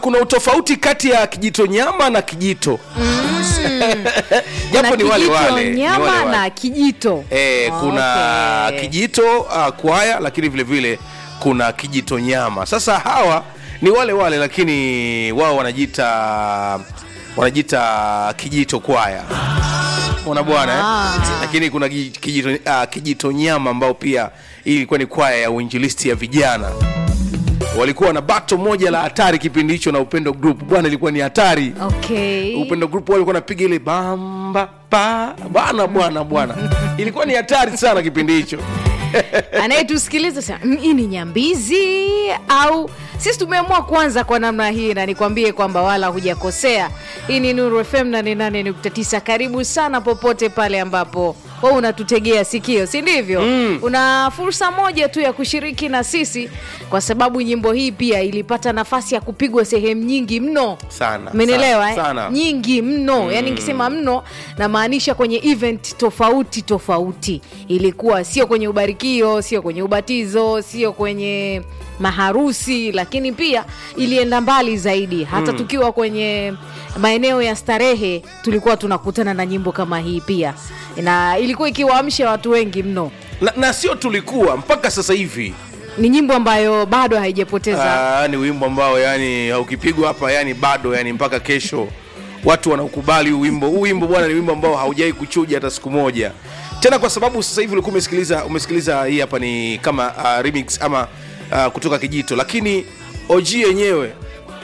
kuna utofauti kati ya kijito nyama na kijito japo Kuna ni wale kijito wale ni nyama wale wale. na kijito Eh, kuna Okay. kijito uh, kwaya lakini vile vile kuna kijito nyama sasa hawa ni wale wale lakini wao wanajiita wanajiita kijito kwaya mona bwana eh? Ah. lakini kuna ki- kijito, uh, kijito nyama ambao pia hii ilikuwa ni kwaya ya uinjilisti ya vijana walikuwa na bato moja la hatari kipindi hicho na upendo group bwana ilikuwa ni hatari okay. upendo group walikuwa napiga ile bamba pa bwana bwana bwana ilikuwa ni hatari sana kipindi hicho anayetusikiliza sasa, "Mm, hii ni nyambizi au sisi tumeamua kuanza kwa namna hii na nikwambie kwamba wala hujakosea hii ni nuru fm 88.9 karibu sana popote pale ambapo wewe unatutegea sikio si ndivyo mm. una fursa moja tu ya kushiriki na sisi kwa sababu nyimbo hii pia ilipata nafasi ya kupigwa sehemu nyingi mno Sana, umenielewa sana, eh? sana. nyingi mno mm. yani nikisema mno namaanisha kwenye event tofauti tofauti ilikuwa sio kwenye ubarikio sio kwenye ubatizo sio kwenye maharusi lakini pia ilienda mbali zaidi hata mm. tukiwa kwenye maeneo ya starehe tulikuwa tunakutana na nyimbo kama hii pia na ilikuwa ikiwaamsha watu wengi mno na, na sio tulikuwa mpaka sasa hivi ni nyimbo ambayo bado haijapoteza Aa, ni wimbo ambao yani ukipigwa hapa yani bado yani mpaka kesho watu wanaukubali huu wimbo huu wimbo bwana ni wimbo ambao haujawai kuchuja hata siku moja tena kwa sababu sasa hivi ulikuwa umesikiliza umesikiliza hii hapa ni kama uh, remix ama uh, kutoka kijito lakini og yenyewe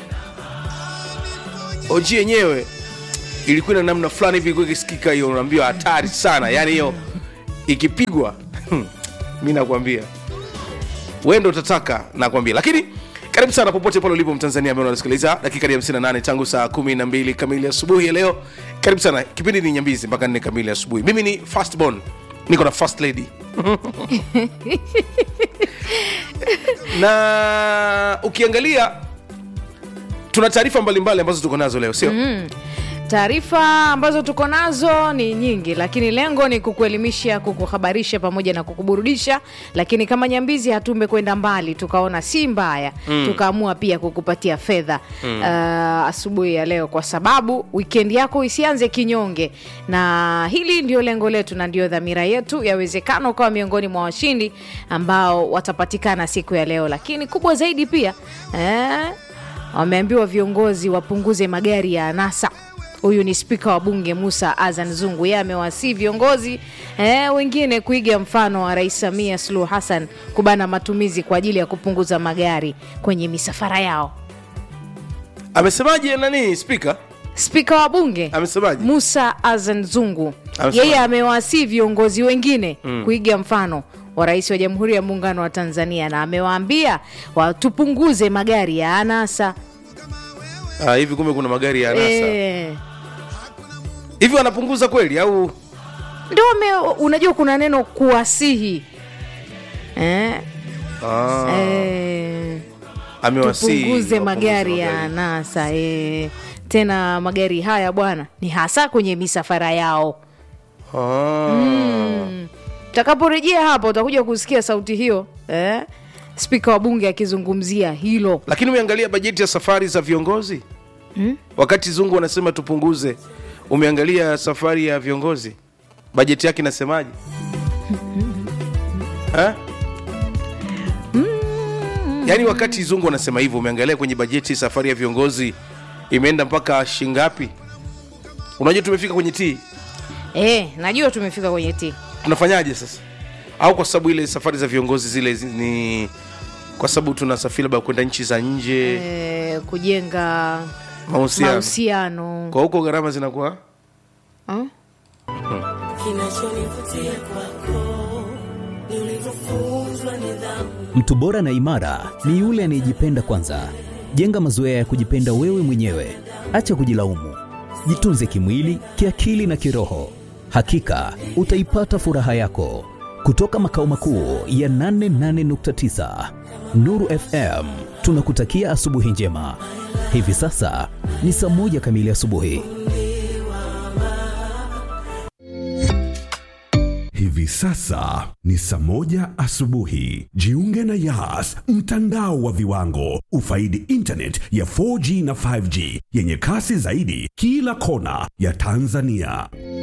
og yenyewe ilikuwa na namna fulani hivi ilikuwa ikisikika hiyo unaambiwa hatari sana yani hiyo ikipigwa mi nakwambia wewe ndo utataka nakwambia lakini karibu sana popote pale ulipo mtanzania ambaye unasikiliza dakika ya 58 tangu saa 12 kamili asubuhi ya leo karibu sana kipindi ni nyambizi mpaka 4 kamili asubuhi mimi ni fastborn niko na first lady na ukiangalia tuna taarifa mbalimbali ambazo tuko nazo leo sio mm. taarifa ambazo tuko nazo ni nyingi lakini lengo ni kukuelimisha kukuhabarisha pamoja na kukuburudisha lakini kama nyambizi hatumbe kwenda mbali tukaona si mbaya mm. tukaamua pia kukupatia fedha mm. uh, asubuhi ya leo kwa sababu wikendi yako isianze kinyonge na hili ndio lengo letu na ndio dhamira yetu yawezekana ukawa miongoni mwa washindi ambao watapatikana siku ya leo lakini kubwa zaidi pia eh, wameambiwa viongozi wapunguze magari ya anasa huyu ni spika wa bunge musa azan zungu yeye amewasii viongozi eh, wengine kuiga mfano wa rais samia suluhu hassan kubana matumizi kwa ajili ya kupunguza magari kwenye misafara yao amesemaje nani spika spika wa bunge amesemaje musa azan zungu Amesema- yeye amewasii viongozi wengine mm. kuiga mfano wa rais wa jamhuri ya muungano wa tanzania na amewaambia watupunguze magari ya anasa ah, hivi kumbe kuna magari ya anasa Eh, hivi wanapunguza kweli au ndio wame- unajua kuna neno kuwasihi eh, ah, eh, amewasii tupunguze wapunguze magari ya anasa eh. tena magari haya bwana ni hasa kwenye misafara yao Ah. utakaporejea hapa utakuja kusikia sauti hiyo eh? spika wa bunge akizungumzia hilo lakini umeangalia bajeti ya safari za viongozi hmm? wakati zungu wanasema tupunguze umeangalia safari ya viongozi bajeti yake inasemaje Ha? yaani wakati zungu wanasema hivyo umeangalia kwenye bajeti safari ya viongozi imeenda mpaka shingapi unajua tumefika kwenye t eh, najua tumefika kwenye ti tunafanyaje sasa au kwa sababu ile safari za viongozi zile zi- ni kwa sababu tunasafiri labda kwenda nchi za nje eh, kujenga mahusiano mahusiano kwa huko gharama zinakuwa Ah? kinachonivutia kwako ni ulivyofunzwa nidhamu Mtu bora na imara ni yule anayejipenda kwanza. Jenga mazoea ya kujipenda wewe mwenyewe, acha kujilaumu. Jitunze kimwili, kiakili na kiroho. Hakika utaipata furaha yako. Kutoka makao makuu ya 88.9 Nuru FM, tunakutakia asubuhi njema. Hivi sasa ni saa moja kamili asubuhi. Hivi Hivi sasa ni saa moja asubuhi. Jiunge na Yas, mtandao wa viwango. Ufaidi internet ya 4G na 5G yenye kasi zaidi kila kona ya Tanzania.